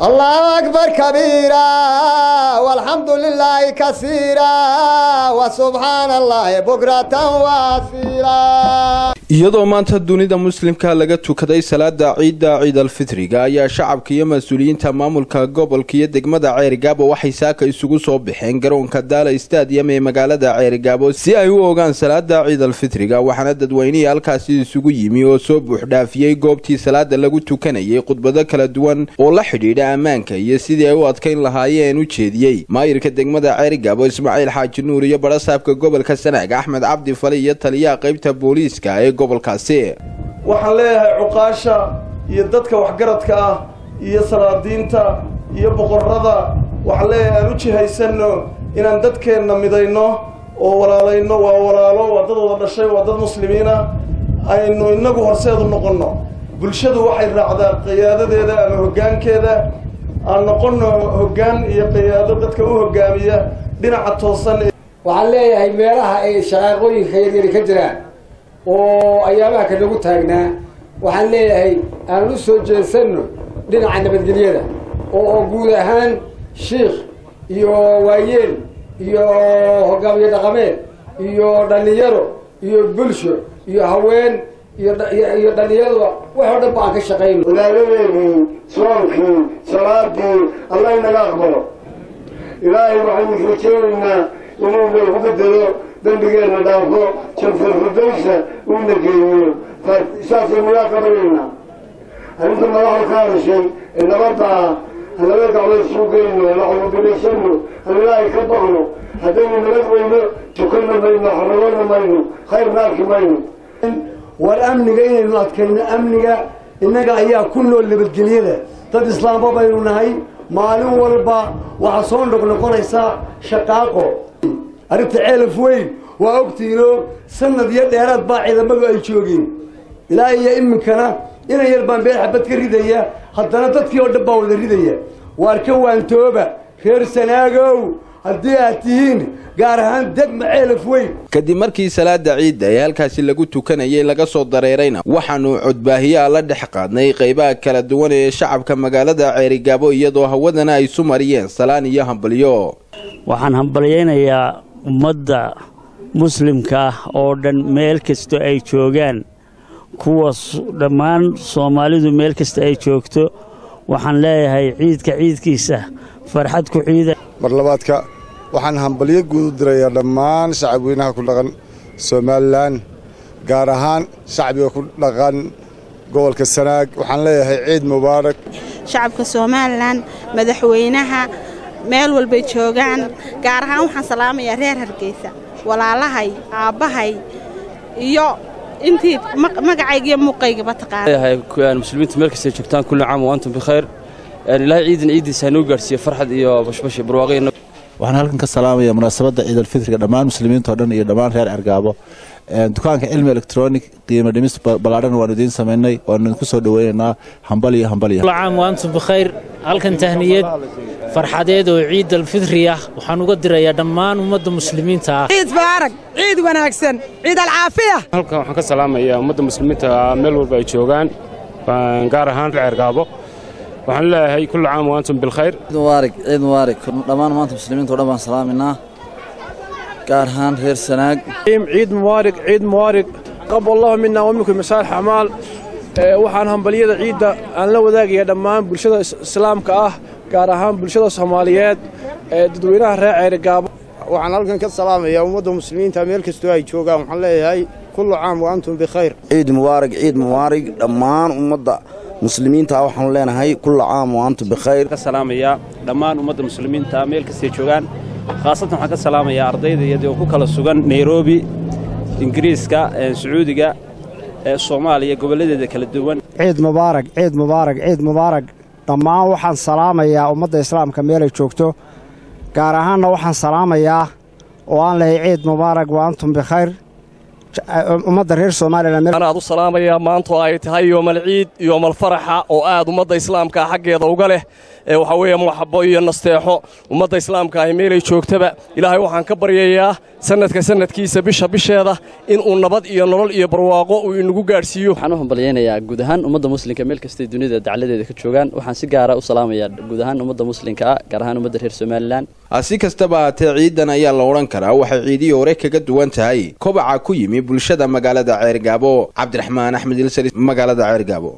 allahu akbar kabiira walxamdu lilaahi kasiira wa subxaana allahi bukratan waasiila iyadoo maanta dunida muslimka laga tukaday salaada ciidda ciidalfitriga ayaa shacabka iyo mas-uuliyiinta maamulka gobolka iyo degmada ceerigaabo waxay saaka isugu soo baxeen garoonka daala stadium ee magaalada ceerigaabo si ay u ogaan salaada ciidalfitriga waxaana dadweynihii halkaasi isugu yimi oo soo buuxdhaafiyey goobtii salaada lagu tukanayay khudbado kala duwan oo la xidhiidha ammaanka iyo sidii ay u adkayn lahaayeen u jeediyey maayirka degmada ceerigaabo ismaaciil xaaji nuur iyo barasaabka gobolka sanaag axmed cabdi fali iyo taliyaha qaybta booliiska ee gobolkaasi waxaan leeyahay cuqaasha iyo dadka waxgaradka ah iyo salaadiinta iyo boqorrada waxaan leeyahay aan u jihaysanno inaan dadkeenna midayno oo walaalayno waa walaalo waa dad wada dhashay waa dad muslimiina aynu innagu horseedu noqonno bulshadu waxay raacdaa qiyaadadeeda ama hoggaankeeda aan noqonno hoggaan iyo qiyaado dadka u hoggaamiya dhinaca toosan waxaan leeyahay meelaha ay shaqaaqooyinka yaryari ka jiraan oo ayaabaha ka nagu taagnaa waxaan leeyahay aan u soo jeesanno dhinaca nabadgelyada oo guud ahaan shiikh iyo waayeel iyo hogaamiye dhaqameed iyo dhallinyaro iyo bulsho iyo haween iyo dhallinyaruba wax oo dhan ba aan ka shaqayno walaaladeedii soonkii salaadii allah inaga aqbalo ilaahay waxaynu rajeynaynaa inuu nagu bedelo dembigeenna dhaafo janfirfurdaysa uuna geeyo saasaynu yaa qabanaynaa arrinta madaxda ka hadashay ee nabadda ah aan laba gacmood isugu geyno laxubilaysano aan ilaahay ka baqno haddaynu nabad weyno tukanna mayno xarabana mayno khayrna arki mayno war amniga inaynu adkayno amniga innaga ayaa ku nool nabadgelyada dad islaamba baynu nahay maalin walba waxaa soo noqnoqonaysaa shaqaaqo arrinta ceelaf weyn waa ogtiino sanad iyo dheeraad baa ciidamadu ay joogeen ilaa iyo iminkana inan yar baan beel xabad ka ridaya haddana dadkii oo dhan baa wada ridaya waar ka waantooba reer sanaagow haddii aad tihiin gaar ahaan degma ceelaf weyn kadib markii salaada ciidda ee halkaasi lagu tukanayay laga soo dareerayna waxaanu codbaahiyaha la dhex qaadnay qaybaha kala duwan ee shacabka magaalada ceerigaabo iyadoo hawadana ay isu mariyeen salaan iyo hambalyo waxaan hambalyaynayaa ummadda muslimka ah oo dhan meel kasta ay joogaan kuwa dhammaan soomaalidu meel kasta ay joogto waxaan leeyahay ciidka ciidkiisa farxad ku ciida mar labaadka waxaan hambalyo guud u dirayaa dhammaan shacabweynaha ku dhaqan somalilan gaar ahaan shacbiga ku dhaqan gobolka sanaag waxaan leeyahay ciid mubaarak shacabka somalilan madaxweynaha meel walbay joogaan gaar ahaan waxaan salaamayaa reer hargeysa walaalahay aabbahay iyo intii magacayga iyo muuqaygaba taqaana muslimiinta meel kastay joogtaan kulli caam wa antum bikhayr ilaahay ciidan ciiddiisa hanoo gaarhsiiye farxad iyo bashbash iyo barwaaqo waxaan halkan ka salaamaya munaasabadda ciidalfitriga dhammaan muslimiintao dhan iyo dhammaan reer cergaabo dukaanka cilmi electronic qiimo dhimis ballaadhan waanu idiin samaynay waanu idinku soo dhoweynaynaa hambal iyo hambal iyo caam wa antum bikhayr halkan tahniyad farxadeed oo ciid alfitri ah waxaan uga dirayaa dhammaan ummadda muslimiinta ah ciid baarag ciid wanaagsan ciid alcaafiya halkan waxaan ka salaamayaa ummadda muslimiinta meel walba ay joogaan gaar ahaan ceergaabo waxaan leeyahay kullu caam wa antum bilkhayr ciid mubaarak ciid mubaarak dhammaan maanta muslimiinta o dhan baan salaaminaa gaar ahaan reer sanaag ciid mubaarak ciid mubaarak qab allahu mina wa minkum masaalix acmaal waxaan hambalyada ciidda aan la wadaagayaa dhammaan bulshada islaamka ah gaar ahaan bulshada soomaaliyeed ee dadweynaha reer ceerigaabo waxaan halkan ka salaamayaa ummadda muslimiinta meel kastoo ay joogaan waxaan leeyahay kullu caam wa antum bikhayr ciid mubaarak ciid mubaarak dhammaan ummadda muslimiinta waxaanu leenahay kulla caam wa antum bikhayr ka salaamayaa dhammaan ummadda muslimiinta meel kastay joogaan khaasatan waxaan ka salaamayaa ardayda iyadoo ku kala sugan nairobi ingiriiska sacuudiga ee soomaaliya gobolladeeda kala duwan ciid mubaarak ciid mubaarak ciid mubaarak dhammaan waxaan salaamayaa ummadda islaamka meelay joogto gaar ahaanna waxaan salaamayaa oo aan lehay ciid mubaarak wa antum bikhayr ummadda reer somalilan aad u salaamayaa maanto ay tahay yoomal ciid yoomal faraxa oo aad ummadda islaamka xaggeeda uga leh ee waxaa weeye maxabo iyo nasteexo ummadda islaamka ahi meelay joogtaba ilaahay waxaan ka baryayaa sannadka sannadkiisa bisha bisheeda inuu nabad iyo nolol iyo barwaaqo uu inagu gaadhsiiyo waxaan u hambalyaynayaa guud ahaan ummadda muslimka meel kastay dunida dacladeeda ka joogaan waxaan si gaara u salaamayaa guud ahaan ummadda muslimka ah gaar ahaan ummadda reer somalilan si kastaba haatee ciidan ayaa la odhan karaa waxay ciidihii hore kaga duwan tahay kobaca ku yimi bulshada magaalada ceergaabo cabdiraxmaan axmed ilsali magaalada ceergaabo